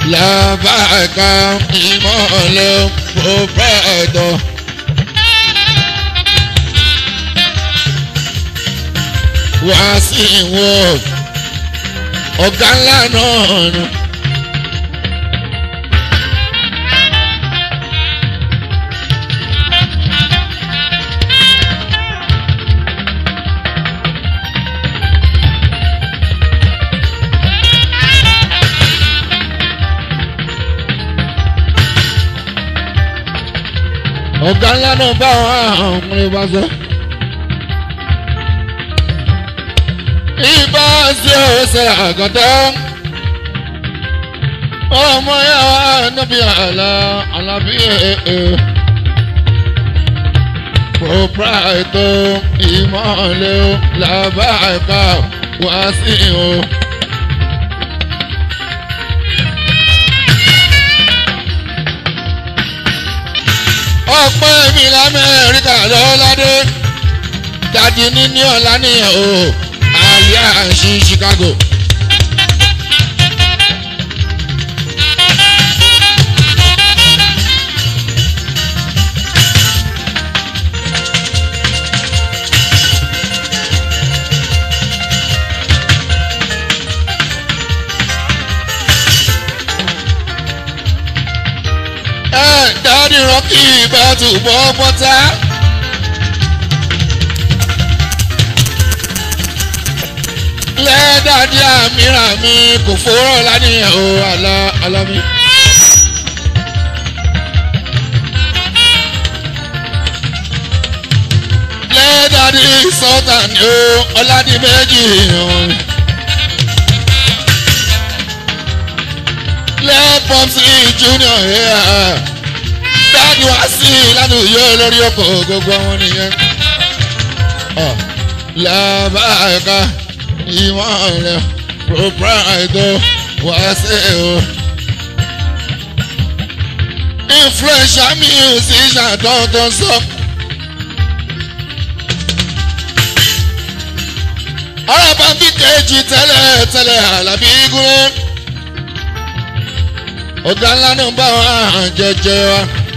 làbàkà ìmọ̀lẹ̀ proprietor. wá sí ìwọ ọ̀gá ńlá náà nù. ọ̀gá ńlá náà bá àwọn ọmọdé bá sọ. ibà sí ọ̀sẹ̀ àgọ́tọ́ ọmọ yà wá níbi àlà àlàbí ẹ̀ proprietor ìmọ̀lẹ́ làbáàkà wá sí o. ọpẹ́ mi lamẹ́ríkà lọ́ládé dadi níní ọ̀la nìyẹn o àlíyá ṣí Chicago. ẹ dadi rọkì bá túbọ̀ bọ́tà. lẹ́dàdí àmìràn mi kò fòrọ̀ lánìyàn o àlá alámi. lẹ́dàdí sọ́tàn ni o ọ̀làdí méjì hàn. lẹ́pọ̀mùsì junior ẹ̀ dáàdi wá sí lánàá lórí ọkọ̀ gbogbo àwọn nìyẹn. làbáyọ̀ká ìmọ̀lẹ̀ proprietor wá sí o. influential musician dandan sọ. ọ̀rọ̀ bá bí kejì tẹ́lẹ̀ tẹ́lẹ̀ àlàbí gúnlẹ̀. ọ̀gá ńlá náà bá wọn jẹjẹ wa.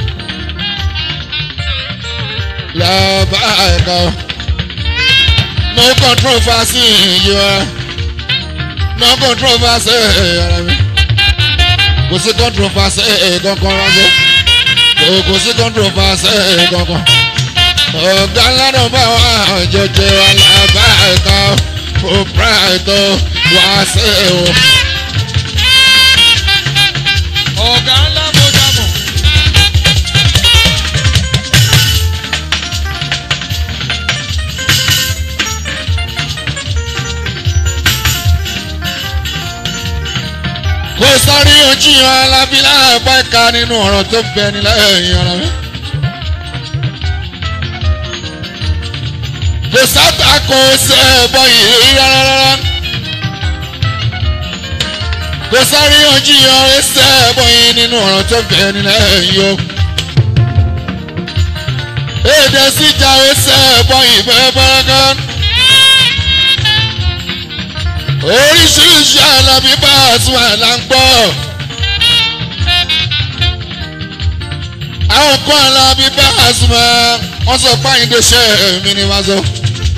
làbáyọ̀ká no controversy you are no controversy ara mi kò sí controversy kankan ránṣẹ́ kò kò sí controversy kankan ọ̀gá ńlá náà bá wà jẹjẹ alábá ẹ̀ka proprietor wá sí o. ọ̀gá ńlá mo dàmọ̀. kò sáré ojúyan alábílà ẹ̀pá ẹ̀ka nínú ọ̀rọ̀ tó bẹ nílẹ̀ ẹ̀yìn ara mi. kò sábà kò ṣe ẹ̀bọ yìí rárá. kò sáré ojúyan ẹsẹ̀ ẹ̀bọ yìí nínú ọ̀rọ̀ tó bẹ nílẹ̀ ẹ̀yìn o. èdè síjà ẹsẹ̀ ẹ̀bọ yìí bẹ́ẹ̀ bẹ́ẹ̀ gan oríṣiríṣi àlàbí bá àtún àlà ń gbọ́. àwọn kan àlàbí bá àtún mọ́ wọ́n sọ páyìndé ṣe mí ni wọ́n sọ.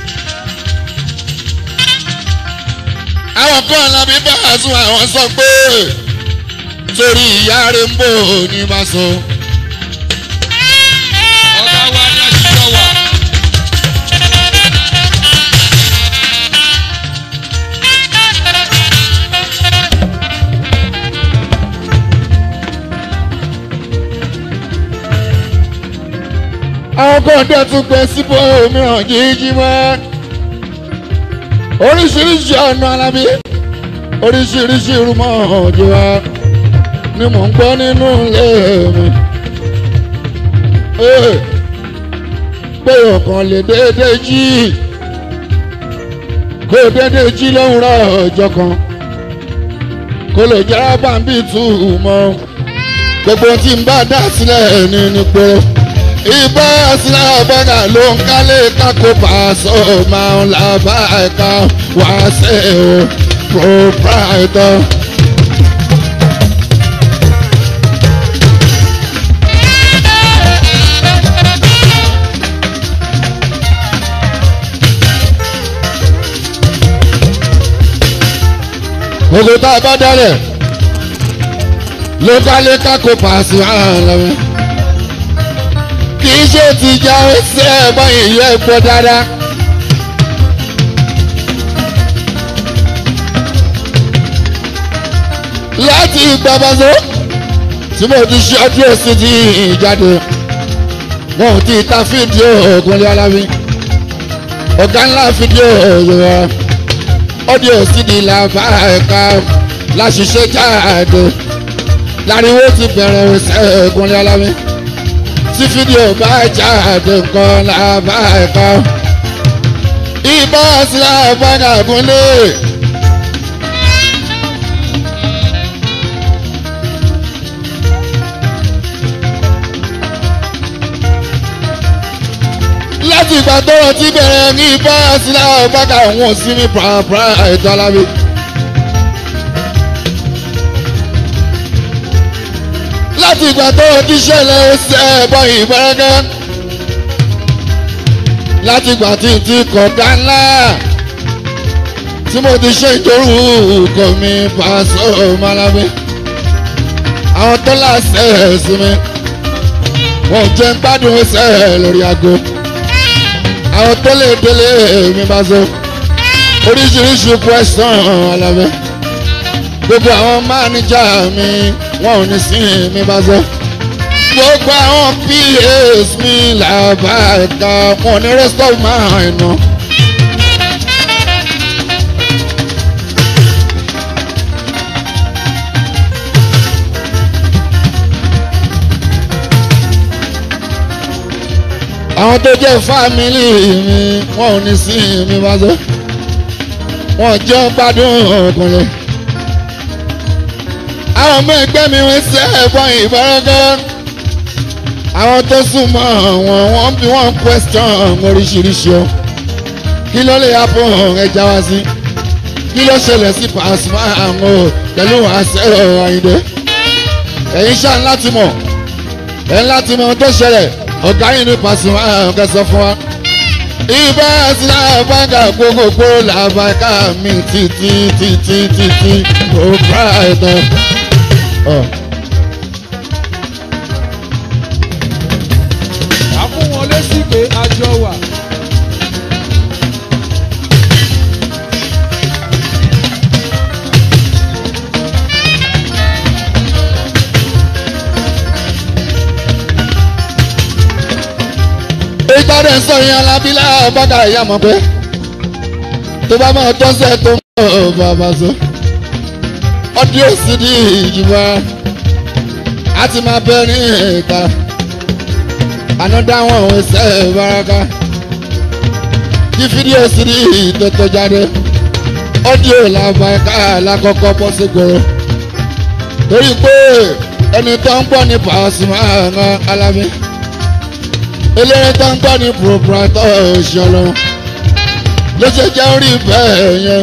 àwọn kan àlàbí bá àtún àwọn sọ pé torí ìyá rẹ̀ ń bò ní wọ́n sọ. ọ̀gá wa ní àṣìṣọ́ wà. àwọn kan dẹ̀ tún gbé síbò mìíràn jíjí mọ́. oríṣiríṣi ọ̀nà alábí oríṣiríṣi irúmọ̀ ọ̀jọ̀ wa ni mò ń gbọ́ nínú ilé mi. Ee, pé ọ̀kan lè déédéé jí kó déédéé jí lówùrọ̀ ọjọ́ kan kó lè jẹ́ bàbí tù mọ́ gbogbo tí n bá dá sílẹ̀ ní nípò ìbá sílẹ̀ bọ́dà ló ń kálé kákó pàṣọ máa ń la bá ẹ̀ka wá sí o proprietor. gbogbo tá a bá dálẹ̀ lókàlẹ́ kákó pàṣẹ àlọ́wẹ́ kì í ṣe tìjà ẹsẹ̀ ẹ̀gbọ́n ìlú ẹ̀gbọ́ dáadáa. láti ìgbàgbọ́sọ tí mo ti ṣe ọdún èsì ti ìjáde wọn ò tí ì ta fídíò ògùnlé alábí ọ̀gá ńlá fídíò yorùbá ọdún èsì di làbá ẹ̀ka láṣìṣe jáde láriwo ti bẹ̀rẹ̀ ẹsẹ̀ ògùnlé alábí tí fídíò bá jáde nǹkan làbá ẹ̀ka ìbá sílá fáńgà gúnlé. láti ìgbà tọrọ ti bẹ̀rẹ̀ ní ibà sílẹ̀ ọ̀bàkà wọn sí ní pàápàá ètò alábí. láti ìgbà tọrọ ti ṣẹlẹ̀ ẹsẹ̀ ẹ̀bọ ìbẹ̀rẹ̀kẹ́. láti ìgbà tí n ti kọ̀dá ńlá tí mo ti ṣe ìdórúkọ mi pàṣẹ ọmọlábí. àwọn tó láṣẹ ẹ̀sìn mi wọn ò jẹ́ ń gbádùn ẹsẹ̀ lórí aago àwọn tó lè délé mi bá so oríṣiríṣi question alábẹ́ gbogbo àwọn máníjà mi wọn ò ní sí mi bá so gbogbo àwọn pas mi làbá ẹ̀ka wọn ò ní rest of mind náà. àwọn tó jẹ́ fámìlì mi wọn ò ní sí mi bá so wọn jẹ́ gbádùn ọkùnrin àwọn ọmọ ẹgbẹ́ mi ń ṣe ẹ̀fọn ìbáraka àwọn tó súnmọ́ wọn wọ́n bí wọ́n question oríṣiríṣi o kí ló lè happen ẹja wá sí kí ló ṣẹlẹ̀ sí Pasuma àwọn o pẹ̀lú àṣẹ Àyìndé ẹ̀yin ṣáà láti mọ̀ ẹ̀ láti mọ̀ ohun tó ṣẹlẹ̀ ọ̀gá yìí ní Pasuma kẹsàn fún wa. ibà sílá bàgà gbogbogbò làbàkà mi títí títí títí kò bá ẹ̀tàn. a fún wọn lésì pé a jọ wà. ìtọ́rẹ̀ ń sọ yẹn alábílà bàgà ìyá mọ̀ pé tó bá máa tọ́sẹ̀ tó ń bọ̀ bàbá sọ. ọdún òsì di ìjìbá a ti máa bẹ ní ìta ànádá wọn ò ṣe ìbáraka kí fídíò sí di ìtòtò jáde ọdún làbàkà lákọ̀ọ́kọ́ bọ́ sí gbòòrò torí pé ẹni tó ń gbọ́ ní Pasuma alábí eléré tó ń gbọ́ ní proprietor ìṣọ̀lọ́ ló ṣe jẹ́ orí bẹ́ẹ̀ yẹn.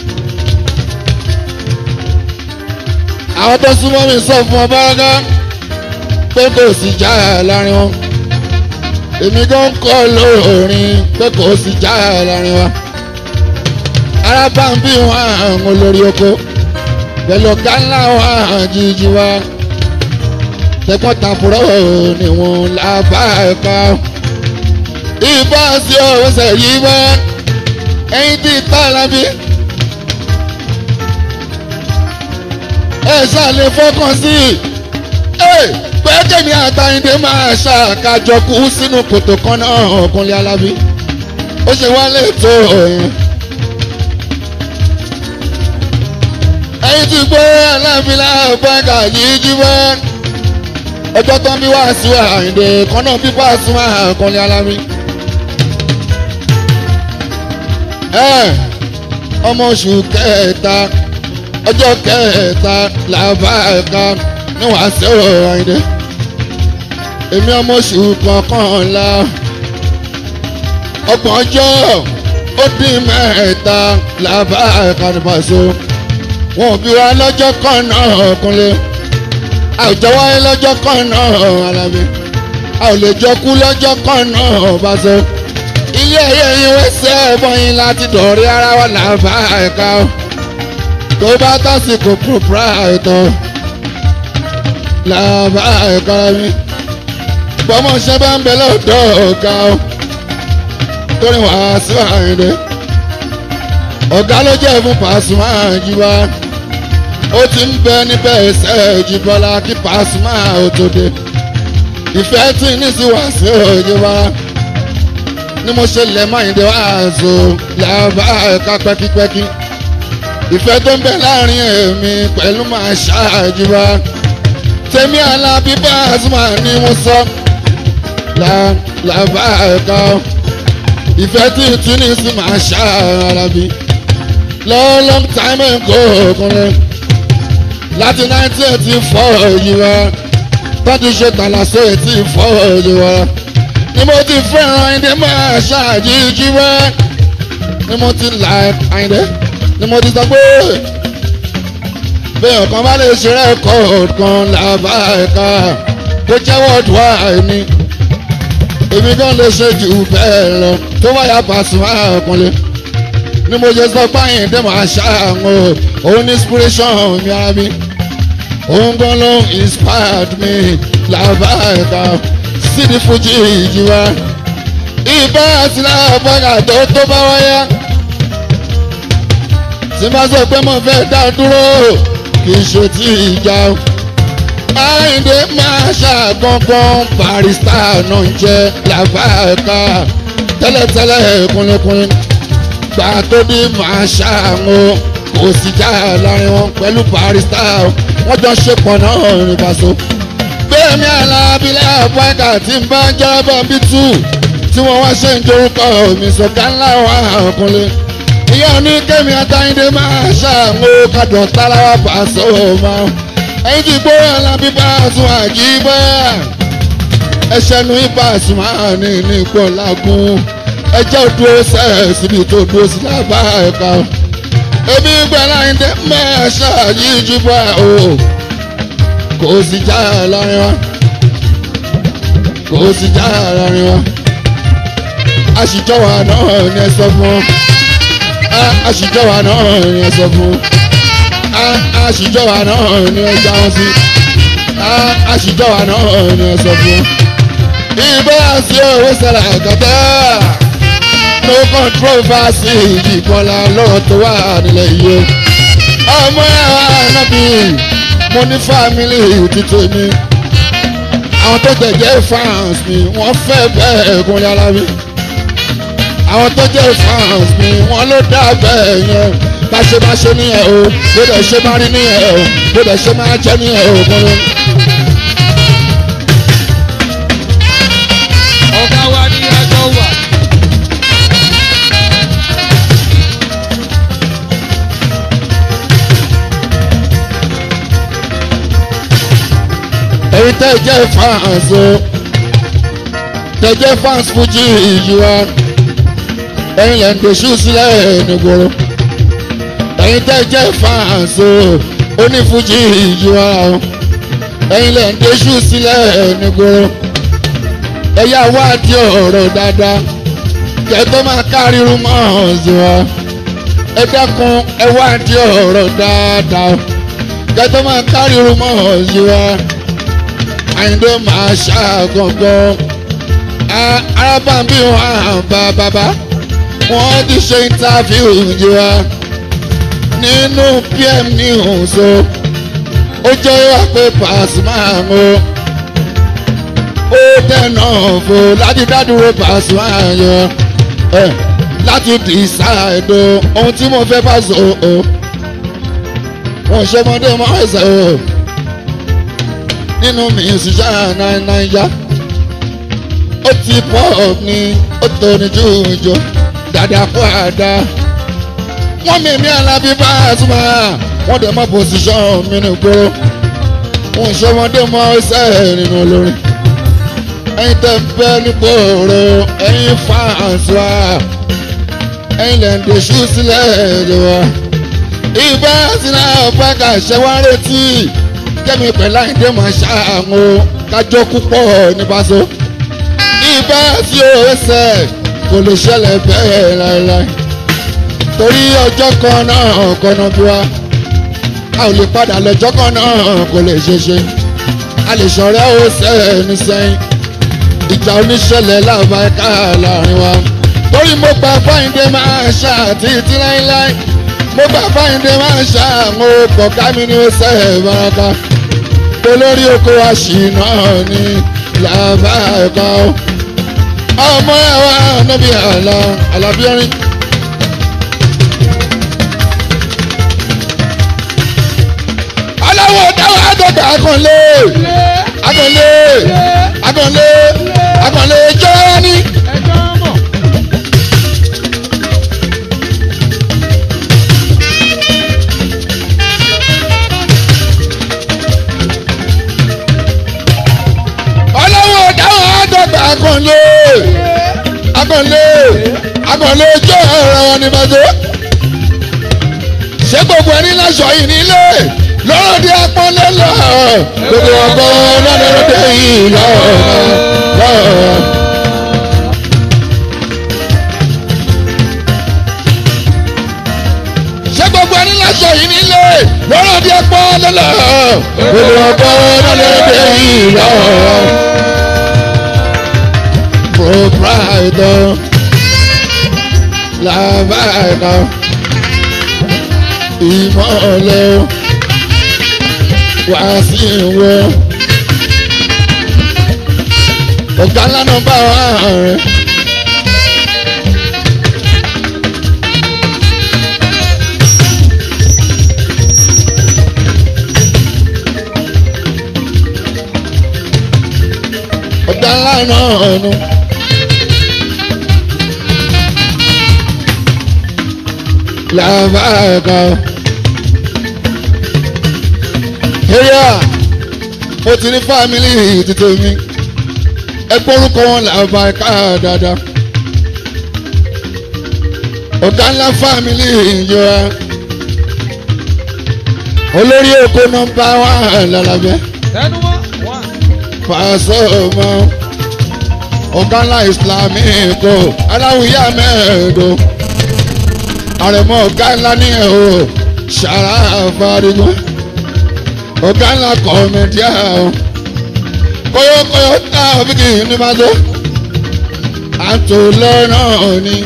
àwọn tó súnmọ́ mi sọ fún ọ báraká pé kò sí já láàrin wọn èmi gan kọ́ lóorin pé kò sí já láàrin wa. arábà ń bí wọn àwọn olórí oko pẹ̀lú ọ̀gá ńlá wọn àjíjí wa tẹ̀gbọ́n tàbúrò ni wọn lábá ẹ̀ka ìbá sí ọ̀sẹ̀ yìí bá ẹyin tí tá lábí. ẹ ṣàlè fọkàn sí i pé kèmí àtàyìndé máa ṣàkájọ kú sínú kòtò kan náà ọkùnrin alábí ó ṣe wálé tó yẹn. ẹyin tí gbé alábílà bàgà yìí jí bá ọjọ́ tó ń bí wàásù àyìndé kan náà bí wàásù àkànlé alámi. ọmọ oṣù kẹta ọjọ́ kẹta làbá ẹ̀ka ní wàásù àyìndé. èmi ọmọ oṣù kọkànlá ọgbọ̀n ọjọ́ ó dín mẹ́ta làbá ẹ̀ka ní pàṣẹ. wọn ò bí wa lọ́jọ́ kan náà kúnlé àwùjọ wáyé lọ́jọ́ kan náà alábí a ò lè jọ kú lọ́jọ́ kan náà bá sọ. ilé ẹyẹ yín wẹ́sẹ̀ bọ́yìn láti dọ̀rí ara wa làbá ẹ̀ka o. tó bá tásìkò proprietor làbá ẹ̀ka mi bọ́mọṣẹ́ bá ń bẹ lọ́dọ̀ ọ̀gá o torí wàá sí àyìnlẹ̀ ọ̀gá ló jẹ́ fún Pasuma Àjíbá ó ti ń bẹ níbẹ̀ ẹsẹ̀ Jíbọ́lá kí Pasuma ó tó dé ìfẹ́ tí ní sí wá sí Àjíbá ni mo ṣe lẹ̀ máa ń dé wàásù làbá ẹ̀ka pẹ́kípẹ́kí ìfẹ́ tó ń bẹ láàrin èmi pẹ̀lú màá ṣáàjúbá tèmi Alábí Pasuma ni mo sọ làbá ẹ̀ka ìfẹ́ tí Tunisi máa ṣáàlábí long long time ago ọkùnrin láti nineteen eighty four yìí wá tọ́jú ṣe tàlàsó eighty four yìí wá ni mo ti fẹ́ràn ẹni máa ṣáàjíjú wá ni mo ti là ẹ̀ẹ́dẹ́ ni mo ti sọ pé bẹ́ẹ̀ ọ̀kan bá lè ṣe rẹ́kọ̀ọ̀dù kan làbá ẹ̀ka tó jẹ́ worldwide ni èmi kan lè ṣe jù bẹ́ẹ̀ lọ tó bá yà Pasuma ọkùnrin ni mo ṣe sọ báyìí dé máa ṣàwọn òun ní inspiration mi ara mi òun gan ló inspired me làbá ẹ̀ka sídi fújì ìjìwá ìbá àti làbára tó tó bá wáyá tí bá sọ pé mo fẹ́ dá dúró kì í ṣe tí ìjà o. Àyìndé máa ṣàgbọ̀ngbọ̀n barista náà ń jẹ́ làbáàká tẹ́lẹ̀tẹ́lẹ̀ kúnlẹ̀kúnlẹ̀ gbà tó bí máa ṣàwọn kò sì já láàrin wọn pẹ̀lú barista wọ́n jọ ṣe pọ̀ náà ní Paso. Bẹ́ẹ̀ni alábílẹ̀ àpáìkà tí ń bá jẹ́rọ́bà bí tù tí wọ́n wá ṣe ń dorúkọ mi sọ̀gá ńlá wa kúnlẹ̀ ìyá ní kẹ́mi àtàyìndé máa ṣàmú kàdùn táláwà Paso máa ẹ̀yìn tí gbóyè Alábí Pasuma Àjíbá ẹ̀ṣẹ̀ nu Pasuma ní ní ipò lágùn ẹjẹ́ òdúró sẹ́ẹ̀ síbi tó dúró sí lábá ẹ̀ka ebi gbẹ̀lá ìdẹ́ máa ṣàyíjú bá o kò sì já láàrin wa kò sì já láàrin wa àṣìjọwà náà ní ẹ sọ fún ọ àṣìjọba náà ni ẹ sọ fún àṣìjọba náà ni ẹ já wọn sí àṣìjọba náà ni ẹ sọ fún. ìbá àti òwe sẹlẹ̀ kẹtẹ́ no controversy ìjìkọlá lọ́rọ̀ tó wà nílẹ̀ yìí o. ọmọ ẹ̀wà nábì mo ní fámìlì títí mi àwọn tó tẹ̀jẹ́ fans mi wọ́n fẹ́ bẹ́ẹ̀ kúnlẹ̀ alábí àwọn tó jẹ́ fans mi wọ́n ló dá bẹ́ẹ̀ yẹn bá ṣe máa ṣe nìyẹn o bó dẹ̀ ṣe máa rí nìyẹn o bó dẹ̀ ṣe máa jẹ́ nìyẹn o kúnlẹ̀. ọ̀gá wa ní ẹjọ́ wà. èyí tẹ́ jẹ́ fans o tẹ́ jẹ́ fans Fuji ìyíwá ẹ̀yin lẹ́ ń doṣù sílẹ̀ nígboro ẹ̀yin tẹ́ jẹ́ fans o onífuji ìyíwá o ẹ̀yin lẹ́ ń doṣù sílẹ̀ nígboro ẹ̀yà wádìí ọ̀rọ̀ dáadáa kẹ́tọ́ máa káríru mọ́ ọ̀sìn wa ẹ dákun ẹ wádìí ọ̀rọ̀ dáadáa kẹ́tọ́ máa káríru mọ́ ọ̀sìn wa àyìndó máa ṣàgọ̀gọ̀ arábàbí wọn bá bàbá wọ́n ti ṣe interview yìí wá nínú pm news o ó jẹ́ wá pé Pasuma o ó dẹ̀nà fò láti dádúró Pasuma yọ ẹ láti decide o ohun tí mo fẹ́ bá sọ o wọ́n ṣe ọmọdé mọ́ ẹ̀sẹ̀ o nínú mi ṣiṣẹ́ náírà ó ti pọ̀ ní ó tó ní jújù dáadáa kó àdá wọ́n mímí Alábí Pasuma wọ́n dẹ̀ mọ́ pòsíṣọ́n mi ní gbòòrò wọ́n ṣe ọmọdé mọ́ ẹsẹ̀ nínú olórin ẹ̀yin tẹ́ ń bẹ́ ní gbòòrò ẹ̀yin fans wa ẹ̀yin lẹ́ ń dèṣú sílẹ̀ ìjọba ìbá sílẹ̀ ọ̀pẹ́ka ṣẹ́wọ́n retí kẹ́mi pẹ̀lú àyíndé máa ṣàmú kájọ́ púpọ̀ ní Paso ìbá tí ó ṣẹ̀ kò lè ṣẹlẹ̀ bẹ́ẹ̀ láéláé torí ọjọ́ kan náà kọ́nà bí wa a ò lè padà lọ́jọ́ kan náà kò lè ṣe ṣe a lè ṣọ̀rẹ́ ó sẹ́ni sẹ́yìn ìjà oníṣẹ̀lẹ̀ láàbá ẹ̀ka láàrin wa torí mo gba fáyìndé máa ṣá títí láíláí mo gba fáyìndé máa ṣá mo kọ̀ ká mi ní ó sẹ́ baraka olórí oko àṣìná ní làbá ẹ̀ka o ọmọ ẹ̀ wá níbi àlà àlàbíọ́rin. aláwọ̀ dáwọ̀ àgọ́gbà akànlé akànlé akànlé akànlé jọ́ ní. ẹjọ́ mọ̀. aláwọ̀ dáwọ̀ àgọ́gbà akànlé akànlé akànlé jọ́ ẹ̀rọ wọn ní bàjẹ́. ṣé gbogbo ẹni láṣọ yìí nílé lọ́rọ̀ di apọ́nlé lọ gbogbo ọgbọ́n lọ́dọ̀ lọ́dọ̀ yìí lọ́rọ̀. ṣé gbogbo ẹni láṣọ yìí nílé lọ́rọ̀ di apọ́nlé lọ gbogbo ọgbọ́n lọ́dọ̀ lọ́dọ̀ yìí lọ́rọ̀. proprietor làbáyé ìmọ̀lẹ́ wá sí ìwọ. ọ̀gá lánàá bá wà rẹ̀. ọ̀gá lánàá nù. làbáyé kan ẹ̀yà mo ti ní fámìlì títí mi ẹgbẹ́ orúkọ wọn làbá ẹ̀ka dáadáa ọ̀gá ńlá fámìlì ìjọra olórí oko nọ́mbà wà lálàbẹ́ tẹnu mọ́ wá. pàṣẹ ọmọ ọ̀gá ńlá ìsìlámì kò aláwìyá mẹ́ẹ̀ẹ́dọ́ àrẹ̀mọ ọ̀gá ńlá ní ẹ̀ o ṣàrà àfàdìgbọ́n ọ̀gá ńlá kọ̀ọ̀mẹ̀díà o kọ́yọ́kọ́yọ́ tá a fi kì í ní máa tó àtò lọ́nà ni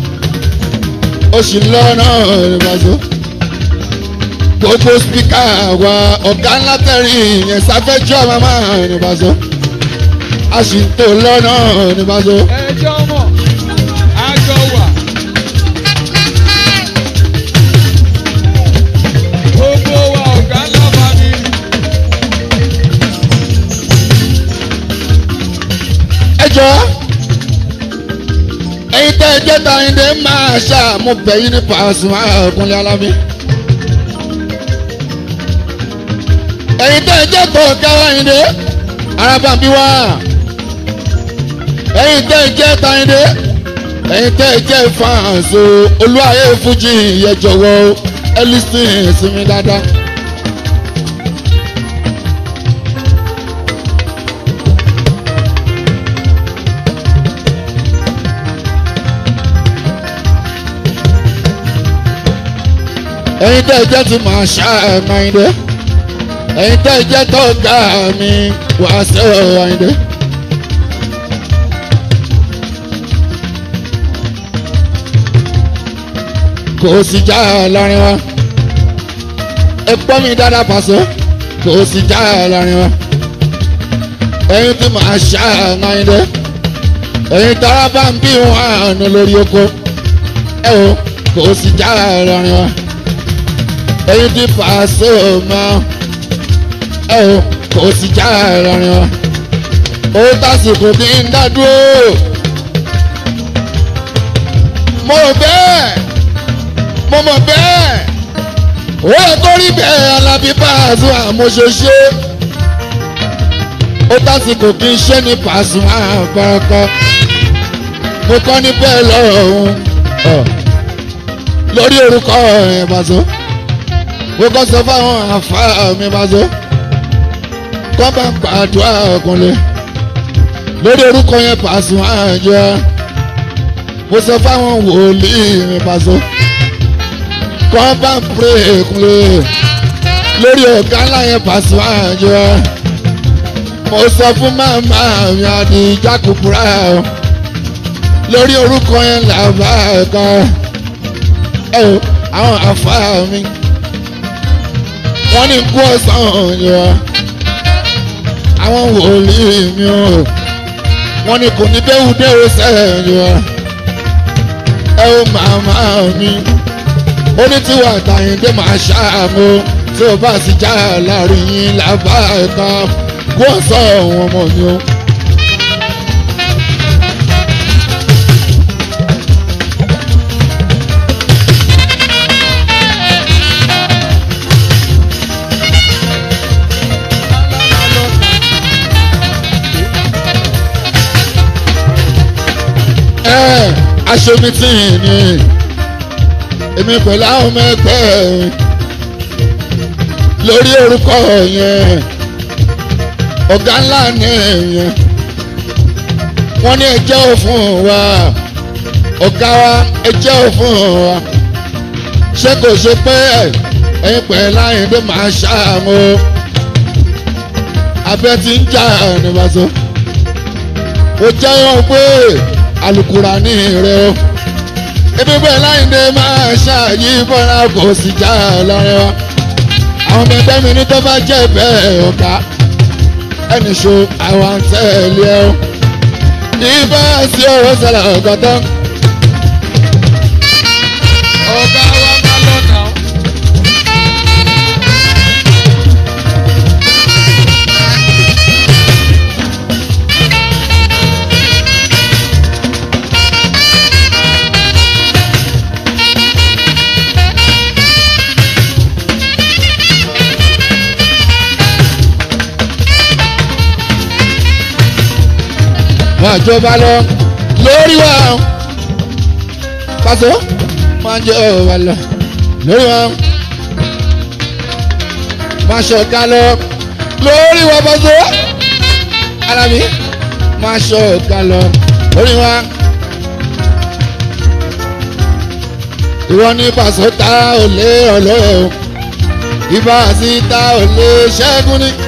ó sì lọ́nà ní máa tó gbogbo spíkà wa ọ̀gá ńlá tẹ̀rí yẹn sáfẹ́jọ́ màmá ní máa tó a sì ń tò lọ́nà ní máa tó. ẹjọ́ mọ̀ àjọ wà. gbogbo wa ọ̀gá ńlá family. ẹ jọ ẹyin tẹ ẹ jẹ tàyíndé máa ṣàmú bẹyìn ní Pasuma Kúnlé Alábí ẹyin tẹ ẹ jẹ kọ káwáyíndé arábàbí wá ẹyin tẹ ẹ jẹ tàyíndé ẹyin tẹ ẹ jẹ fàǹsó olúwayé fújì yẹ jọ̀wọ́ ẹ lísìn sí mi dáadáa. ẹ̀yin tẹ́ ẹ jẹ́ ti máa ṣá ẹ̀máyìndé ẹ̀yin tẹ́ ẹ jẹ́ tó ga mi wá sí ẹ̀máyìndé. kò sí já láàrin wa ẹ gbọ́ mi dáadáa pàṣẹ kò sí já láàrin wa ẹ̀yin tí máa ṣá ẹ̀máyìndé ẹ̀yin tára bá ń bí wọn àánú lórí oko ẹ o kò sí já láàrin wa ẹyin tí Pasuma ẹ o kò sì já ìrọ̀rùn ọ ó tásìkò tí ń dádúró mo rò bẹ́ẹ̀ mo mọ̀ bẹ́ẹ̀ ó yẹ kó rí bẹ́ẹ̀ Alábí Pasuma mo ṣe ṣe ó tásìkò kí n ṣe ní Pasuma àpáraka mo kọ́ ní bẹ́ẹ̀ lọ́rùn lórí orúkọ ẹ̀ Pasuma mo kọ́ sọ fáwọn àfáà mi máa sọ kọ́ bá ń gbàdúrà ọkùnrin lórí orúkọ yẹn Pasuma àjọ mo sọ fáwọn wòlíì mi máa sọ kọ́ bá ń pèrè kúnlẹ̀ lórí ọ̀gá ńlá yẹn pàṣẹ àjọ mo sọ fún màmá mi àdìjà kúkúrá lórí orúkọ yẹn làbá kan ẹ o àwọn àfa mi wọ́n ní kú ọ̀sán yọ àwọn wòlíì mi o wọ́n ní kò ní déwù déwù sẹ́yìn yọ ẹ o màmá mi ó ní tí wà tàyíndé máa ṣàmú tí o bá sì já láàrin yín làbá kan kú ọ̀sán ọ̀hún ọmọ mi o. ẹ aṣomi tí ì ní èmi pẹ̀lú àwọn ọmọ ẹgbẹ́ lórí orúkọ yẹn ọ̀gá ńlá ní yẹn wọ́n ní ẹjẹ́ ò fún wa ọ̀gá wa ẹjẹ́ ò fún wa ṣé kò ṣe pé ẹ̀yin pẹ̀lú àyìndé máa ṣàmú abẹ́ ti ń jà nígbàtọ́ ó jẹ́ wọn pé alukura ní rẹ o ebi bẹ́ẹ̀ láyìndé máa ṣáàyí bọ́lá kò sì já lọ́rẹ́ wa àwọn ọmọ ẹgbẹ́ mi ní tó bá jẹ́ bẹ́ẹ̀ ọ̀gá ẹnì ṣo àwọn àtẹ̀lé ẹ o ibà sí ọ̀rọ̀ sọ̀rọ̀ ọ̀gọ́tọ́. ọ̀gá wa ká lọ́nà. máa jọba lọ lórí wa pàṣẹ máa jọba lọ lórí wa máa ṣọ̀ká lọ lórí wa pàṣẹ alábí máa ṣọ̀ká lọ lórí wa ìwọ ní pàṣẹ ta ò lé ọ̀lẹ́ o ibà sí ta ò lé ṣẹ́gun ní.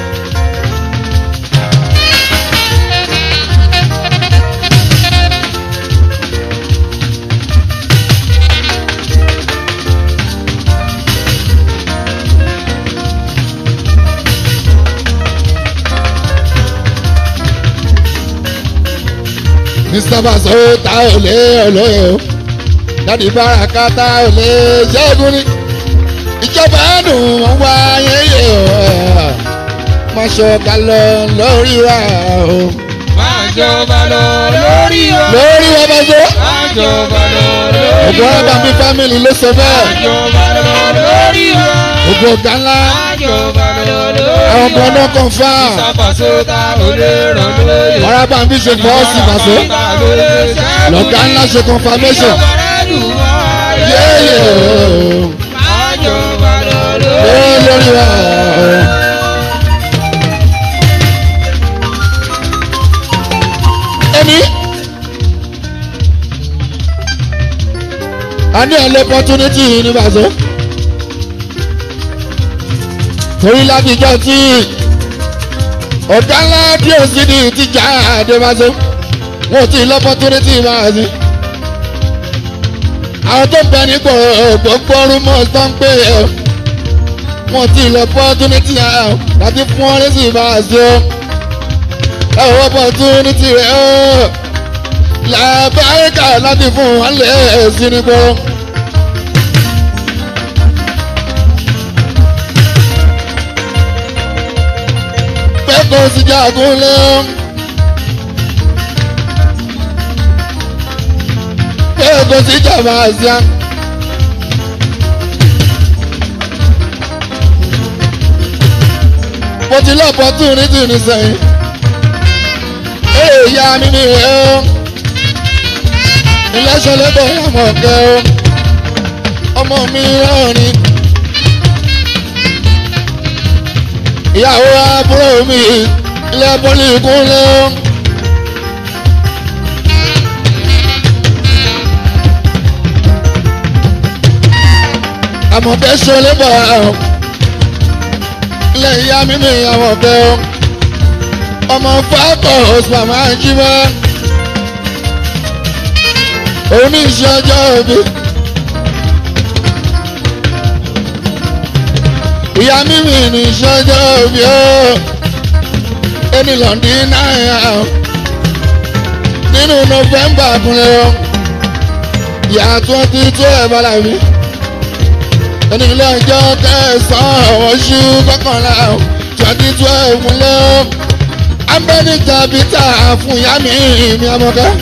mr baso ta ò lé olóyè o dádì baraka ta ò lé ṣẹ́gun ní ìjọba dùn wọ́n wá yẹ́yẹ́ o má ṣọ̀ká lọ lórí wa o máa jọba lọ lórí wa. lórí wa baso máa jọba lọ lórí ògùn wa. ọlọ́ba mi family ló sọ bẹ́ẹ̀ máa jọba lọ lórí wa. ògùn ọ̀gá ńlá máa jọba lọ lórí wa. àwọn ọmọ náà kàn fà á ìsàpàṣẹ ta ò lè ràn lóye. ọ̀rá bá mi ṣe fọ́ sí baso lọ́gá ńlá ṣe confirmation yẹ́yẹ́ o ló lórí wa o. ẹni a ní ẹlẹ́ opportunity ní baso torí látijọ́ tí ọ̀gá ńlá díẹ̀ sí ní ìtìjà àdébáso wọn ò tí ì lọ́pọ̀tunity máa sí àwọn tó bẹ nípò gbogbo rúmọ̀ tó ń pè é wọn ò tí ì lọ́pọ̀tunity láti fún ọ lẹ́sìn máa sí o ẹ ò opportunity rẹ o làbáríkà láti fún wọn lè sí nípò. pé kò sí jagun lé o. pé kò sí jàmbá àṣà. mo ti lọ́pọ̀ tún ní tún ní sẹ́yìn. èèyà mi ni rẹ̀ o. iléeṣẹ́ lẹ́bọ̀ yàmọ̀ kẹ́ o. ọmọ mi rán ni. ìyàwó àbúrò mi ilé pọ́lì kúnlẹ̀ o. àmọ̀tẹ́ ṣọlẹ́ bọ̀ ọ́ ilé ìyá mímí àwọn ọ̀kẹ́ o ọmọ fákọ̀ ọ̀sùn máa ń jí mọ́ oníṣẹ́ ọjọ́ òbí. ìyá mímí ní iṣẹ́ ọjọ́ òbí o ẹni lọ́ndí náírà nínú nọ́fẹ̀mbà kúnlẹ̀ o ìyá twenty twelve alábí ẹni ilé ẹjọ́ kẹsàn-án oṣù kọkànlá twenty twelve kúnlẹ̀ o abẹ́ni tàbí tà fún ìyá mi mi ọmọkẹ́.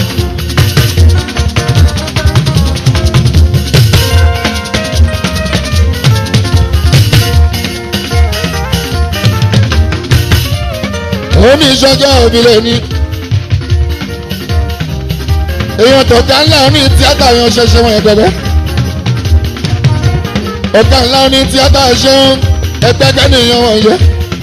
òun ní ìṣọjọ́ òbí lè ní. èèyàn tó ga ńlá ní tíátà yan ṣẹṣẹ wọn ẹgbẹgbẹ. ọ̀gá ńlá ní tíátà ṣeun ẹgbẹ́gbẹ́ nìyẹn wọn yẹ.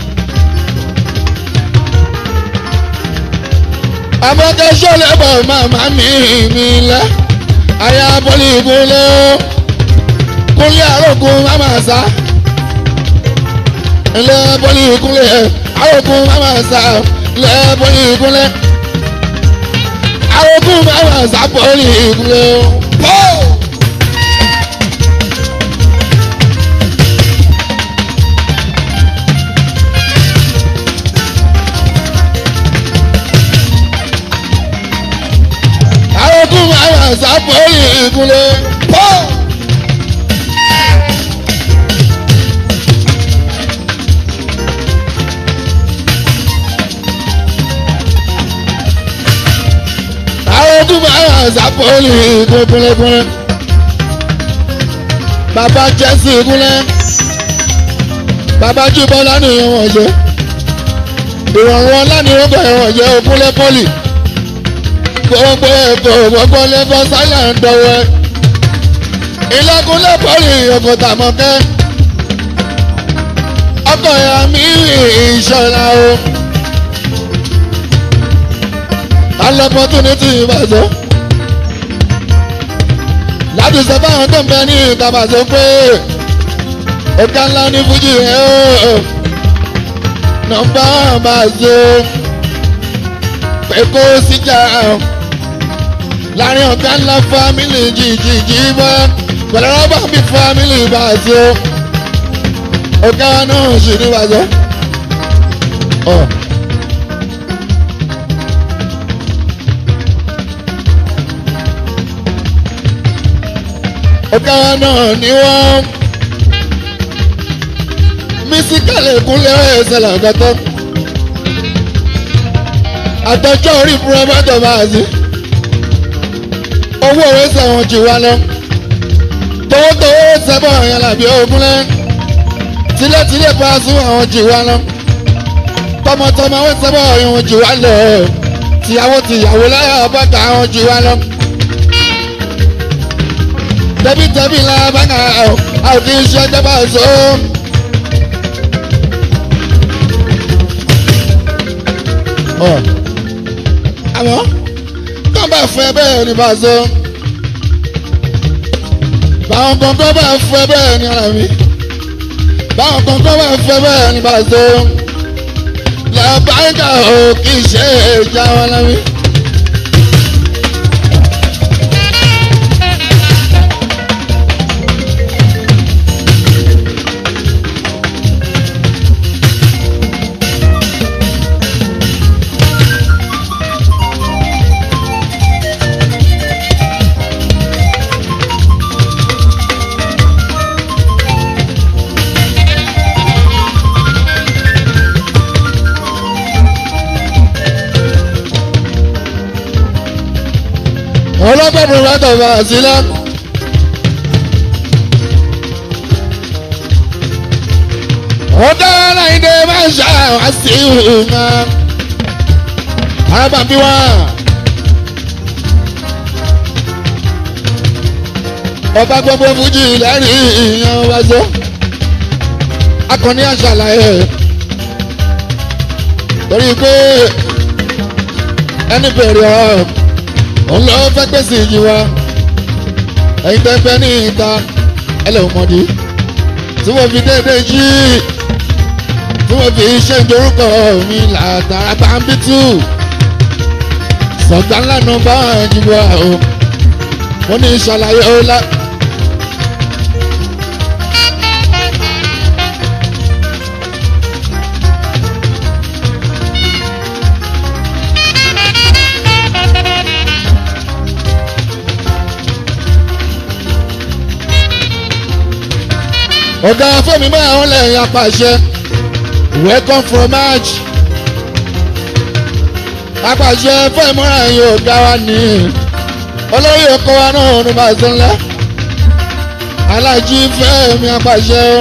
abọ́kẹ́sọ́ lẹ́bọ̀ màmá mi mi lẹ́ aya bọ́lí ìkúnlẹ̀ ó kúnlẹ̀ àròkùn máma sá ilé bọ́lí ìkúnlẹ̀ àròkùn máma sá ilé bọ́lí ìkúnlẹ̀ àròkùn máma sá bọ́lí ìkúnlẹ̀ ó. àròkùn máma sá bọ́lí ìkúnlẹ̀ ó. àwọn tún máa ń sàpọ̀lì kúnlẹ̀kúnlẹ̀. bàbá jẹ́sí kúnlẹ̀. bàbá jùbọ́lá nìyẹn wọ̀n jẹ́. ìrọ̀rùn ọlá ni wọ́n bẹ̀rẹ̀ wọ̀n jẹ́ òkúnlẹ̀ pọ́lì. gbogbo èkó gbogbo lẹ́fọ́ sáyà ń dọ̀wẹ́. ìlẹ́kúnlẹ̀ pọ́lì ọkọ̀ tàmọ́kẹ́. ọkọ̀ ìyá mi ìṣọ̀lá o. an opportunity ìbàjẹ́. láti sọ fáwọn tó ń bẹ ní ìtàbàṣẹ pé ọ̀gá ńlá ní fújì rẹ̀ ó nọ́mbà bàṣẹ pé kó síjà láàrin ọ̀gá ńlá fámìlì jìjìjì bá pẹ̀lú rọ́bà bí fámìlì bàṣẹ ọ̀gá náà sì ní bàṣẹ. ọ̀gá náà ni wọ́n mísíkàlì kúnlẹ̀ ẹ̀sẹ̀ làgàtọ́ àtọ́jọ́ orí púrọ́mọ́tò máa sí owó ẹ̀sẹ̀ wọn jù wá lọ towótowó sẹ́bọ̀ yẹn làbí ogúnlẹ̀ tílẹ̀tílẹ̀ paṣú àwọn jù wá lọ tọmọtọmọ wọn sẹ́bọ̀ yẹn wọn jù wá lọ tìyàwó tìyàwó láyà bàtà àwọn jù wá lọ tẹbítẹbí la bàgà àwọn kì í ṣe dábà so. àmọ́ kàn bá fẹ́ bẹ́ẹ̀ ni bá so. báwọn kankan bá fẹ́ bẹ́ẹ̀ ni ara mi. báwọn kankan bá fẹ́ bẹ́ẹ̀ ni bá so. làbáńkà ò kì í ṣe ìjà wọn lábí. ọlọ́gbọ̀n bá tọ̀fà sílẹ̀. ọ̀dọ́ aláìdè máa ń ṣàwá sí ìhùnà arábàbí wá. ọba gbogbo fújì lẹ́rìí ìyẹn wá sọ. akọni àṣàlàyé torí pé ẹni bèrè ọ̀rọ̀ òun lọ fẹ́ pèsè yìí wa ẹ̀yin tẹ́ fẹ́ ní ìta ẹlẹ́wọ̀n mọ́dí tí wọ́n fi déédéé jí tí mo fi ṣe ìdorúkọ mi látara bámbítù sọ̀gbà ńlá náà bá jùlọ o mo ní ìṣàlàyé ọlá. ọ̀gá fẹ́mi máa ń lẹ́yìn apàṣẹ welcome from march apàṣẹ fẹ́mi máa ń yọ ọ̀gá wa ní olórí ọkọ wa náà ní bàtà ńlá alájí fẹ́mi apàṣẹ o.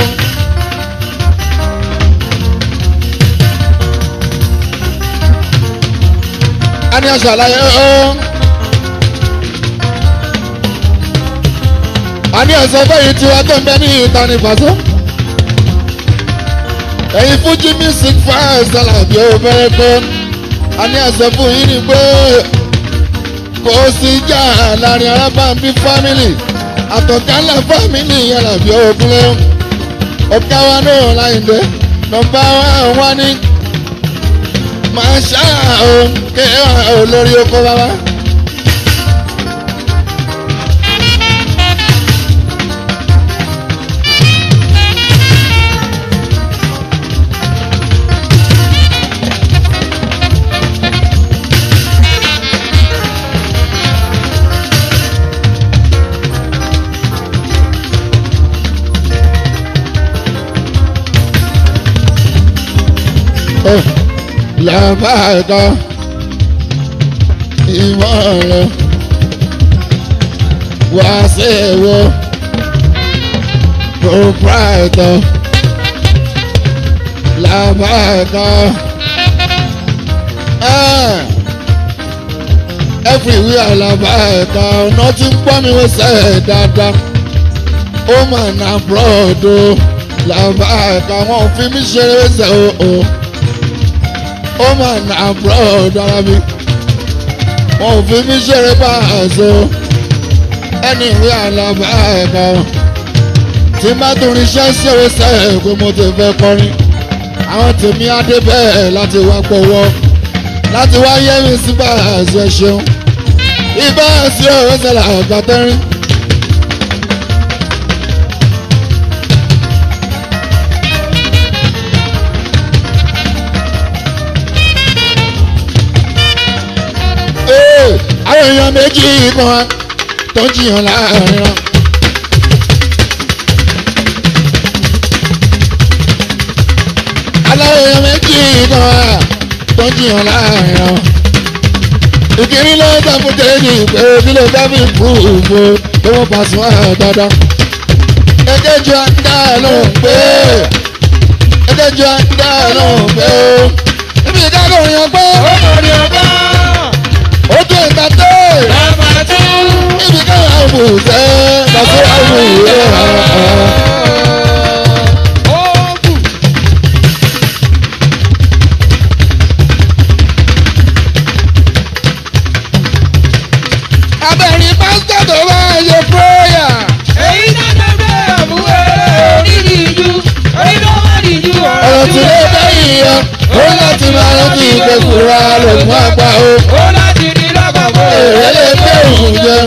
a ní aṣàlàyé o. a ní ẹ̀sọ́ bẹ́yìí tí wọ́n tó ń bẹ ní ìta ní pàṣẹ. ẹ̀yin fújì music fans alábí ó bẹ̀rẹ̀ pé a ní ẹ̀sọ́ fún yín ni pé kò sí ìjà láàrin arábàmbí family àtọ̀kálẹ̀ family alábí ògúnlẹ̀ ọ̀gá wa náà láyìndé nọmba wa ní máa ṣáà ó kéwàá olórí oko bàbá. làbàdà ìmọ̀ràn wàṣẹ̀wò proprietor làbàdà everywhere làbàdà ọ̀nà tí ń gbọ́ mi wọ́n sẹ́ dáadáa ó mà nà búrọ̀dù làbàdà wọn fi mí ṣeré sẹ́ o. Oh, oh ó mà nà abroad ara mi wọn ò fi mí ṣeré bá àṣọ ẹni ìwé àlàbà ẹ̀ka tí má tún ríṣẹ́ sí òwe sẹ́ẹ̀ pé mo ti fẹ́ kọrin àwọn tèmi adé bẹ́ẹ̀ láti wá gbọ́wọ́ láti wá yẹ́ mi sí bá àṣọ ṣeun ibà sí òwe sẹ́lẹ̀ àgbàtẹ́rín. àwọn èèyàn méjì kan tó ń jiyàn láàrin wọn. aláwọ̀ èèyàn méjì kan tó ń jiyàn láàrin wọn. ìkíní ló ń sàfún kéèjì pé kí ló dábì púùfù tó wọ́n pa sùn ẹ̀ dandan. èkejì àdá lóhùn pé èkejì àdá lóhùn pé ibi ìdájọ́ òyìn pé ó mọ̀ ní ọgbà. ó tó ìgbà tó Bàbá tó. ibi káwọn àbò tẹ bàtó àbò rẹ Ó bù. abẹ́rin pásítọ̀ tó bá ṣe pírẹ́yà Èyí náà tó gbé àbúrò onídìí ìjú. Onídìí ìjú ọ̀rọ̀ tí ó bẹ́yìn yọ ó láti máa rántí ìgbẹ́kùrà lògùn àgbà o Ó láti ní lọ́kàn bó. èrè lè gbé òun jẹ.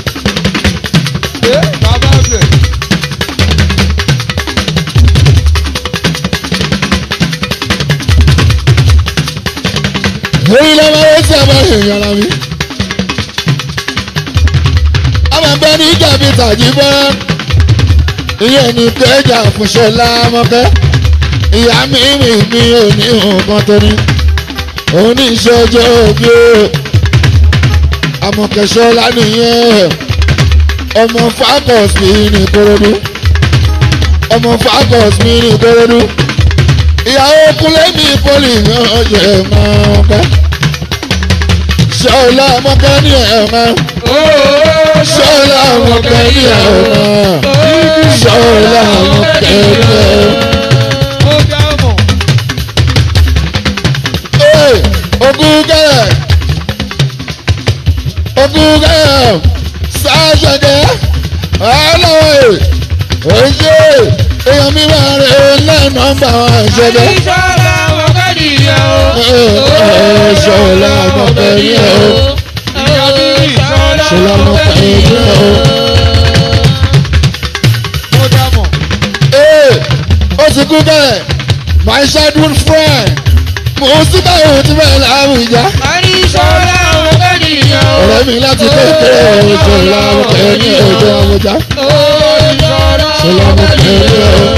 Ẹ bàbá bẹ̀. èyí ló máa ń sábà èèyàn ara mi. ọmọ ẹgbẹ́ ní ìjàmbí tàjí bọ́rọ́ ìyẹn ní kẹjà fúnṣọlá mọ́kẹ́ ìyá mi mi mi ò ní nǹkan tó ní òun ní ìṣọjọ́ òbí o àmọ̀kẹ́ṣọlá nìyẹn ọmọ fagos mi ní korodu ọmọ fagos mi ní korodu ìyàwó kúnlẹ̀ mi pọ́lì náà jẹ́ máa bá ṣọlá mọ́kẹ́ ní ẹ̀ẹ̀mọ́ ṣọlá mọ́kẹ́ ní ẹ̀ẹ̀mọ́ ṣọlá mọ́kẹ́ ní ẹ̀ẹ̀mọ́. Ó dá mọ̀. Ee, ogun gẹ́rẹ̀ ogun gẹ́rẹ̀ sáṣẹ̀kẹ́ ọlọ́wọ́ oṣù èèyàn mi máa rẹ̀ lẹ́yìn nọ́mbà wọn ṣẹlẹ̀. Ìṣọ́lá mọ̀kẹ́niyàn o. ṣọlá mọ̀kẹ́niyàn o. ṣọlá mọ̀kẹ́niyàn o. ee ó ti kú bẹ́ẹ̀ my childhood friend mo sì báyìí tí bẹ́ẹ̀ láwùjá. Ìṣọ́lá mọ̀kẹ́niyàn o. ọ̀rẹ́ mi láti kékeré ṣọlá mọ̀kẹ́niyàn o jẹ́ àwùjá. ṣọlá mọ̀kẹ́niyàn o.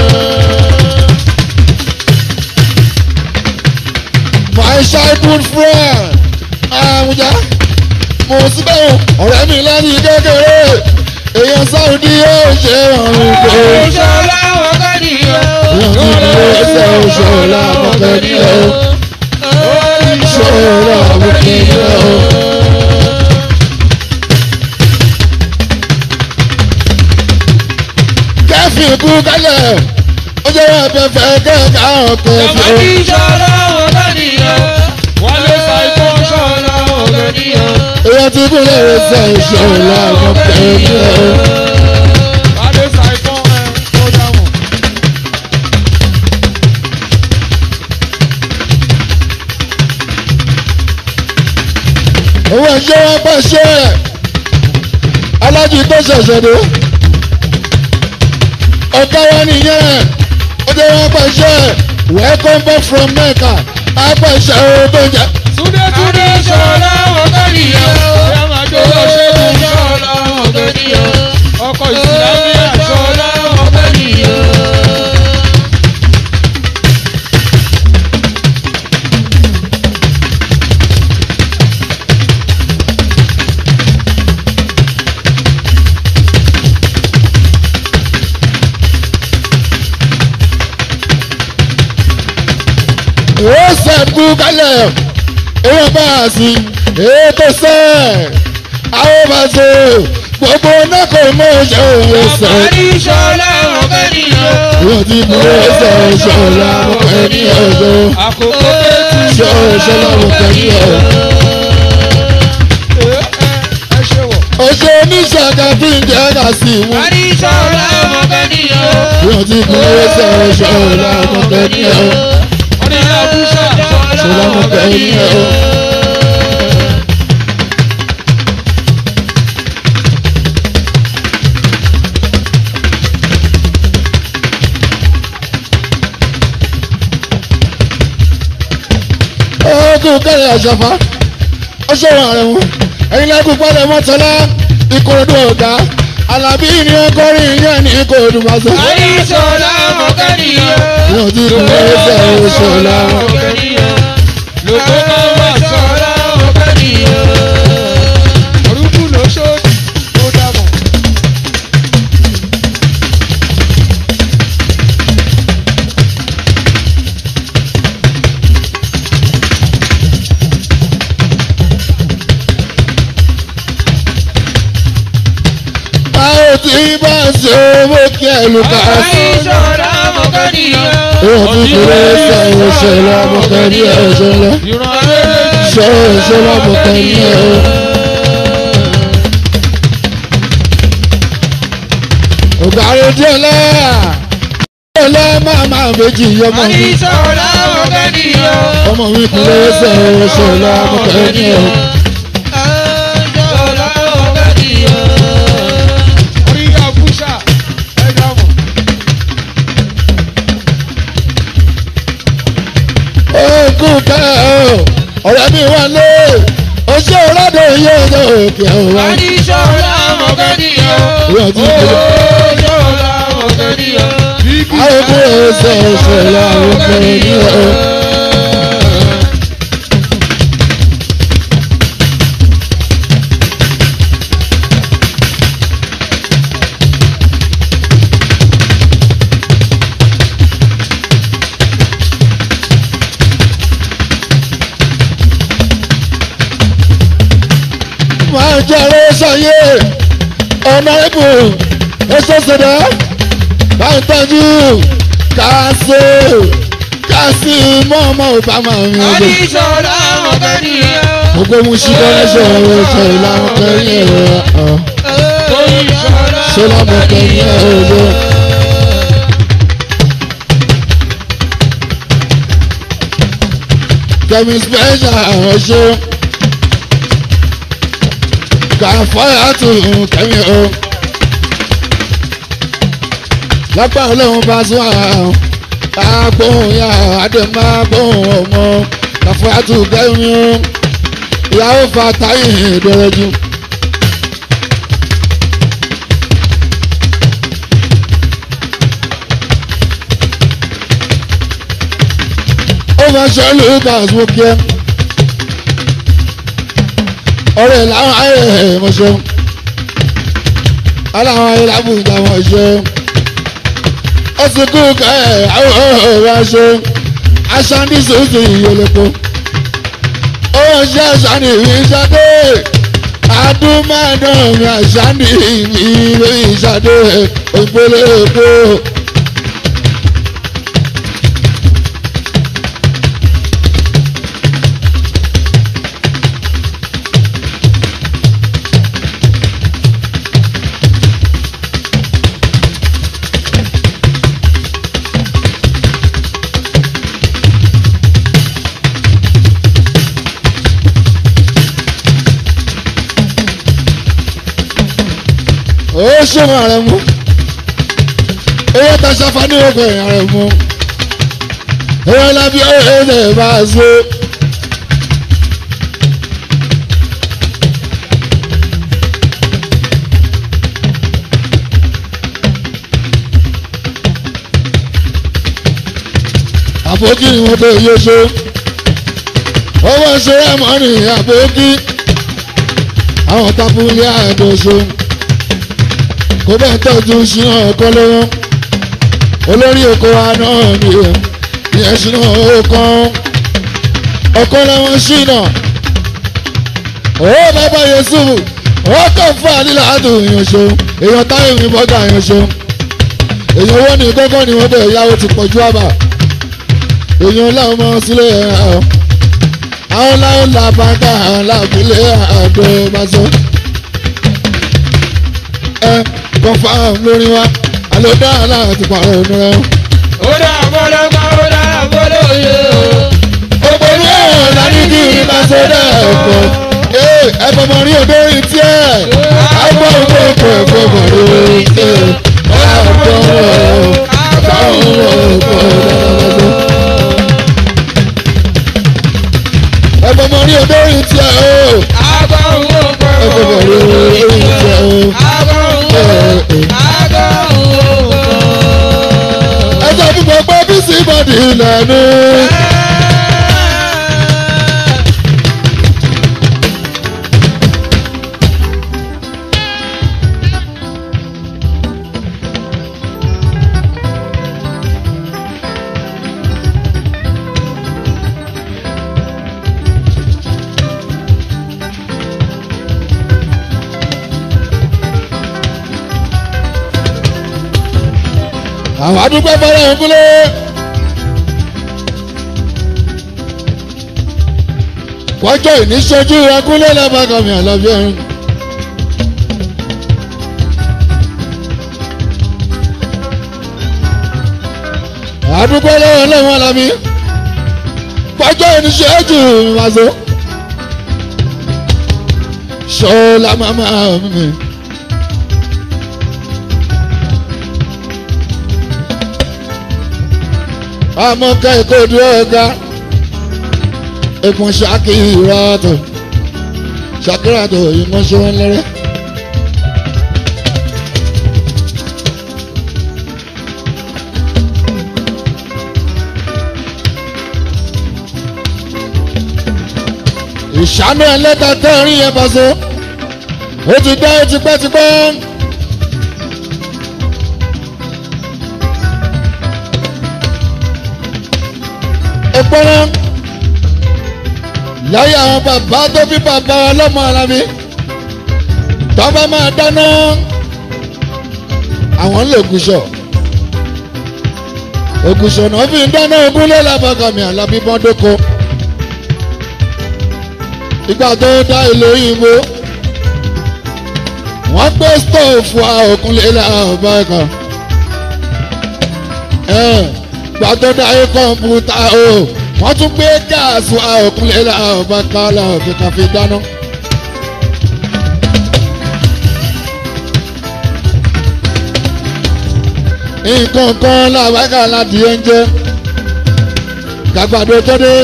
my childhood friend àwùjá. mo sì báyìí ọ̀rẹ́ mi láti kékeré èèyàn sáwùdí yóò ṣe ọ̀run kò. Ìṣọ́lá mọ̀kẹ́niyàn o. èèyàn ti dúró ẹsẹ̀ ṣọlá mọ̀kẹ́niyàn o. ṣọlá mọ̀kẹ́niyàn o. kẹ́fì kú kálẹ̀ ó jẹ́ ẹ̀fẹ̀fẹ̀ kẹ́ẹ̀ká ọ̀kẹ́ fi o. Ìṣọ́lá mọ̀kẹ́niyàn o. Wálé Ṣàìkó Ṣọ́lá mọ̀kẹ́niyàn o. èèyàn ti dúró ẹsẹ̀ ṣọlá mọ̀kẹ́niyàn o. Wálé Ṣàìkó ẹ̀ tó dámọ̀. owó ẹ̀ṣẹ́ wọn pẹ̀ ṣe ẹ̀ alájú tó ṣẹ̀ṣẹ̀ dé ọ̀gá wa nìyẹn ó jẹ́ wọn pẹ̀ ṣe ẹ̀ welcome back from Mecca apẹ̀ṣẹ̀ owó tó jẹ́ Túndé Túndé Ṣọ́lá mọ̀kẹ́niyàn o. Owó ṣẹ́gun Ṣọ́lá mọ̀kẹ́niyàn o. Ọkọ̀ ìsìlámíà Ṣọ́lá mọ̀kẹ́niyàn o. ó sẹ́kù kálẹ̀ owó bá a sí ètò sẹ́ àwọn bá so gbogbo náà kò mọ ṣe òye sẹ́ Àbárí Ṣọ́lá mọ̀kẹ́niyàn o. èèyàn ti dúró ẹsẹ̀ ṣọlá mọ̀kẹ́niyàn o. Àkókò tẹ́tí ṣọ́ ṣọlá mọ̀kẹ́niyàn o. ẹ ṣe wọ̀. ọṣẹ oníṣàgà tí ń jẹ́ ká sí mú. Àbárí Ṣọ́lá mọ̀kẹ́niyàn o. èèyàn ti dúró ẹsẹ̀ ṣọlá mọ̀kẹ́niyàn o. Orí Abúṣà ṣọlá mọ̀kẹ́niyàn o. ọkùn kẹrẹ àṣàfà ọṣọwọ rẹ wọn ẹyin lẹkùn padà mọtọlá ìkòròdú ọgá alábí ni ọkọrin yẹn ní ìkòròdú pàṣẹ. Àbárí Ṣọ́lá mọ̀kẹ́niyàn o. wọn ti kún ẹsẹ òṣòlá Lóko máa wà Ṣọ́lá mọ̀kẹ́niyàn o. Orúkú ló ṣòdì tó dámọ̀. a ò tí bá ṣe owó kí ẹ lù ká sí. Àbárí Ṣọ́lá mọ̀kẹ́niyàn o. wọn ti kún ẹsẹ òṣòlá mọkànlí òṣòlá Ìran rere ṣọ òṣòlá mọkànlí ẹ. ògàrí díẹ̀ lẹ́yà díẹ̀ lẹ́yà máa máa méjì yọmọ Àbárí mi. Ṣọ́lá mọ̀kẹ́niyàn o. ọmọ mi kún ẹsẹ òṣòlá mọkànlí ẹ. Ṣọ́lá mọ̀kẹ́niyàn o. Orí Abúṣà ẹ dámọ̀. ogun kẹ́ ọ̀ ọ̀rẹ́ mi wà lé oṣù ọ̀rọ̀dọ̀ yóò yọ òkè ọ̀wá. Àbárí Ṣọ́lá mọ̀kẹ́niyàn o. Ìyá ti kú. Ṣọ́lá mọ̀kẹ́niyàn o. àwọn ọmọ ẹsẹ̀ ẹsẹ̀ làwọn ọmọ ẹni ọ̀. máa jẹ́rẹ́ sọ́yé ọ̀nà ẹ̀bù èso ṣẹ̀dá bá ń tọ́jú káṣí káṣí mọ́ọ̀mọ́ obama mi ọdún. Àbárí Ṣọ́lá mọ̀kẹ́niyàn o. gbogbo mu sí kọ́lẹ́sẹ̀ ọ̀rọ̀ ṣe ìlànà kẹrin ẹ̀rọ Tóyìn Ṣọ́lá ṣe lọ́mọ kẹrin ẹ̀rọ. kẹ́mi special ọ̀ṣọ́ kàfáyà tún kẹ́mi o lápá ọlọ́run bá sún àwọn agbóhùn ya àdèmá agbóhùn ọmọ kàfáyà tún kẹ́mi o ìyàwó fatayi ìdọ̀rọ̀jù. ó máa ṣe lucas mú kí ẹ ọ̀rẹ́ làwọn ayé mọṣẹ aláwọn ayé lábùjá wọn ṣe ó sì kú kẹ àwọn ọ̀rẹ́ ṣe aṣáájú sòsì ìyẹlẹpọ ó ṣe aṣáájú ìṣàdé adúmọ̀dán mi aṣáájú ìṣàdé ògbólé epo. ó ṣòwò ààrẹ mú owó taṣafa ní ọkọ ẹ̀yìn ààrẹ mú owó lábí ọ̀rẹ́ bá a so. àbókí ni wọ́n tó yé so owó ṣe é mọ́ ní àbókí àwọn tábúlé àdóso kó bẹ́ẹ̀ tọ́jú ṣínà ọkọ lọ́wọ́ olórí oko wa náà ni ìyẹn ṣínà ọkọ ọkọ lọ́wọ́ ṣínà ó bàbá Yusufu ó kàn fún àdìlà àdùn èèyàn ṣo èèyàn táyọ̀ mi bọ́gà èèyàn ṣo èèyàn owó ní kọ́kọ́ ni wọ́n bẹ̀ yáwó ti pọ̀jù àbà èèyàn láwọn ọmọ sílẹ̀ ẹ̀ àwọn láwọn làbàkà làbílẹ̀ àdó bá sọ ẹ confam lórí wa àlọ́ dáa láti pààrọ̀ ọ̀nà rẹ. ó dà bọ́lá pa ó dà bọ́lá òye o. gbogbo ní ẹ̀rọ láti kí ní bá ṣe dẹ́ ẹ̀kọ́. ee ẹ fọmọ rí odó rí tiẹ̀. àgbọ̀ ògbó ògbó ògbó ògbó rí tiẹ̀. àgbọ̀ ògbó àgbọ̀ ògbó ògbó ẹ fọmọ rí odó rí tiẹ̀ o. àgbọ̀ òwò pọ̀ ẹ fọmọ rí odó rí tiẹ̀ o. àgbọ̀ òwò àgbọ̀ òwò ẹ sọ fún gbogbo bísí bọ́dì lẹ́nu. àwọn adúgbò fẹ́rẹ̀ ń kúlẹ̀. kọjọ́ ìníṣojú ẹkúnlẹ̀ lábàkàmì àlàbíà. àdúgbò lọ́wọ́ lọ́wọ́ lábí. kọjọ́ ìníṣojú wàzó. ṣọlá màmá mi. amọ̀ká ẹ̀kọ́ dúró ọ̀gá ẹ̀kún ṣàkíyàtọ̀ ṣàkíyàtọ̀ ìmọ̀ṣẹ́ wọn lẹ́rẹ́. ìṣàánú ẹlẹ́ta tẹ́rin yẹn bá so ó ti dá ó ti pẹ́ ti pẹ́. ìpọ́nrán láyé àwọn bàbá tó bí bàbá ọlọ́mọ ara mi tọ́ba máa dáná àwọn lè gùsọ̀ ògùsọ̀ náà fi ń dáná ogún lé lábàkàmì àlàbí bọ́ndókò ìgbà tó dá ìlú òyìnbó wọ́n gbé stóòfù òkúnlé lábàkà gbà tó dá ayé kọ̀ǹpútà o wọ́n tún gbé gáàsì wa òkúnlẹ̀ làbá ká làbẹ̀ ká fi dáná. nǹkan kan làbá ká láti oúnjẹ gàgbàdo tó dé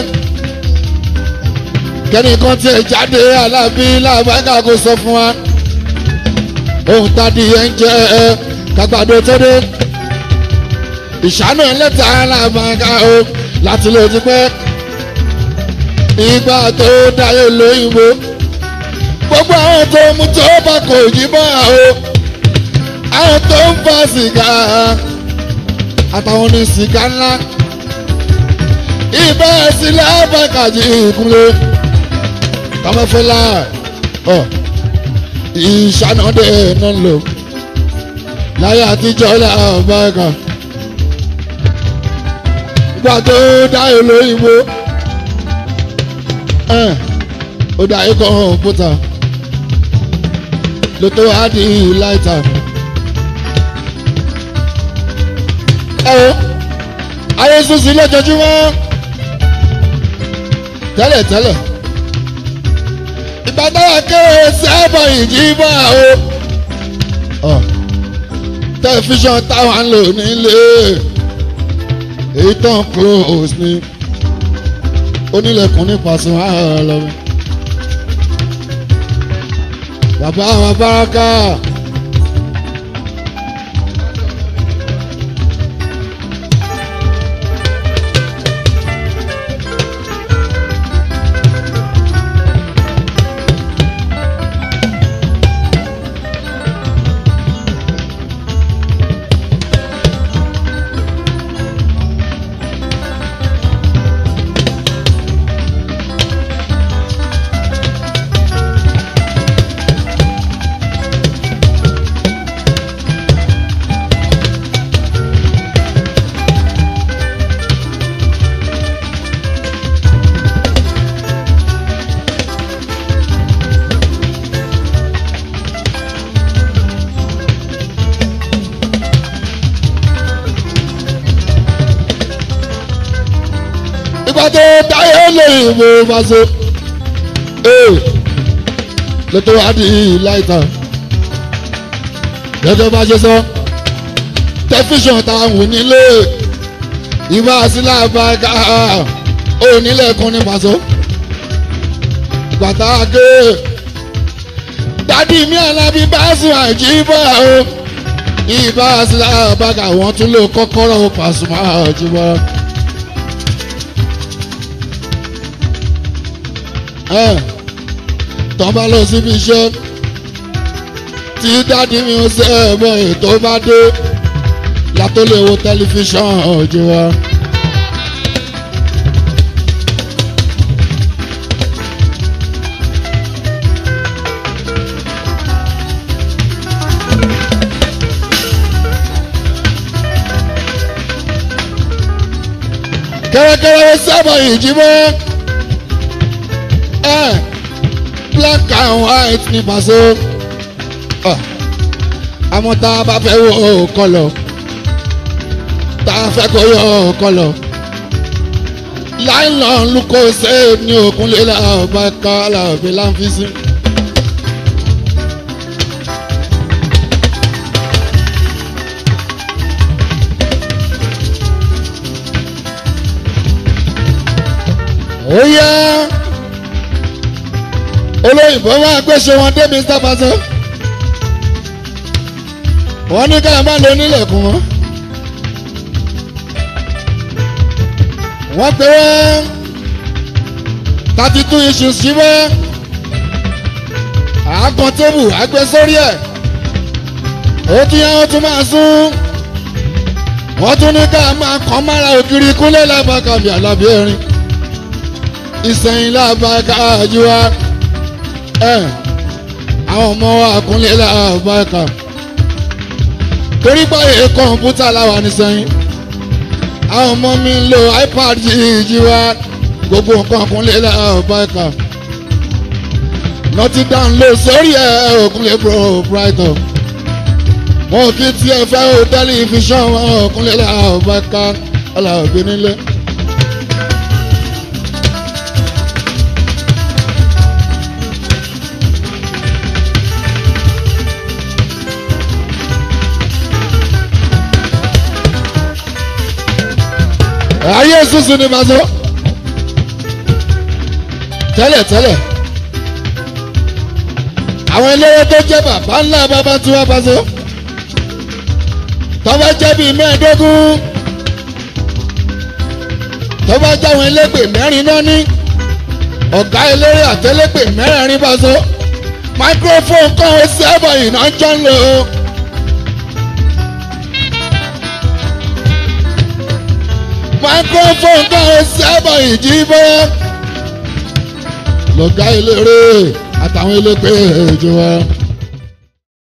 kẹ́nìkan tí ẹ jáde alábí làbá ká kó sọ fún wa ohun tàbí oúnjẹ gàgbàdo tó dé ìṣáná ẹlẹ́ta làbá ká o láti lè ti pẹ́ ìgbà tó dáyé lóyìnbó gbogbo àwọn tó mú tó bá kò jí bọ́ o àwọn tó ń fa sìgá àtàwọn ní sìgá ńlá ìbá sílẹ̀ àbákàjì ìkúnlẹ̀ kọ́mọ́fẹ́lá ìṣànàdé náà lò láyé àtijọ́ làbákà ìgbà tó dáyé lóyìnbó ó dáyé kọ̀ǹpútà ló tó wá di láìta. ẹ o ayé sísí lójoojúmọ́ tẹ́lẹ̀tẹ́lẹ̀ ìbátáwà kéré sábà ìjìbá o tẹlifíṣàn táwọn ń lò nílé èyí tán close ni onílẹ̀kùn nípasẹ̀ àlọ́wọ́ bàbá àwọn báràkà. ìgbà tó táyé lóyìnbó bá so ló tó wá di láìta gẹ́gẹ́ bá ṣe sọ tẹlifíṣàn táwọn nílé ìbá sílá bá ká onílẹ̀kùn ní pàṣọ gbàtà ké dádì mi alábí bá sùn àjíbọ̀ o ìbá sílá bá ká wọ́n tún lò kọ́kọ́rọ́ Pasuma àjíbọ̀. tọ́ bá lọ síbi iṣẹ́ tí dádì mi ń ṣe ẹ̀mọ́ ètò bá dé látó lè wo tẹlifíṣàn ọ̀jọ̀ wa. kẹ́rẹ́kẹ́rẹ́ sábà ìjímọ́ ẹ̀ black and white ní pàṣẹ àmọ́ tá a bá fẹ́ wo kọlọ̀ tá a fẹ́ kó yọ kọlọ̀ láìlọ́n lukó ṣe ní òkúnlé làbá ká làbẹ́ láǹfíìsì. ó yá olóyìnbó máa gbéṣe wọn dé mr faso wọn ní ká má lo nílẹ̀kùn wọn wọ́n pe wọ́n thirty two issues sí wọ́n àákan tébù àgbẹ̀ sórí ẹ̀ ó tún yá wọ́n tún máa sún wọ́n tún ní ká máa kàn mára ògiri kúnlẹ̀ lábàkàbí àlàbí erin ìsẹ̀yìn lábàkàjú wa àwọn ọmọ wa kúnlẹ̀ lábàkà torí báyìí kọ̀ǹpútà láwa nísẹ̀yìn àwọn ọmọ mi ń lo ipad yìí jí wa gbogbo nǹkan kúnlẹ̀ lábàkà nọtí download sórí ẹ òkúnlẹ̀ brighton wọn kì í tiẹ̀ fẹ́ o tẹlifíṣàn wọn òkúnlẹ̀ lábàkà ọlọ́ọ̀gbìn nílé ayé sísun ni màá tẹ́lẹ̀ tẹ́lẹ̀ àwọn eléré tó jẹ́ bàbá ńlá bàbá tí wọ́n bá so tọ́ba jẹ́ bíi mẹ́ẹ̀ẹ́dógún tọ́ba jẹ́ àwọn elégbè mẹ́rin náà ní ọ̀gá eléré àtẹlẹ́gbè mẹ́rẹ̀ẹ̀rin bá so microphone kan ó sẹ́bọ̀ iná jọ ń lò ó. microphone kan ó sẹ́bọ̀ ìjì bọ́yá lọ́gá eléré àtàwọn elégbè èjì wọn.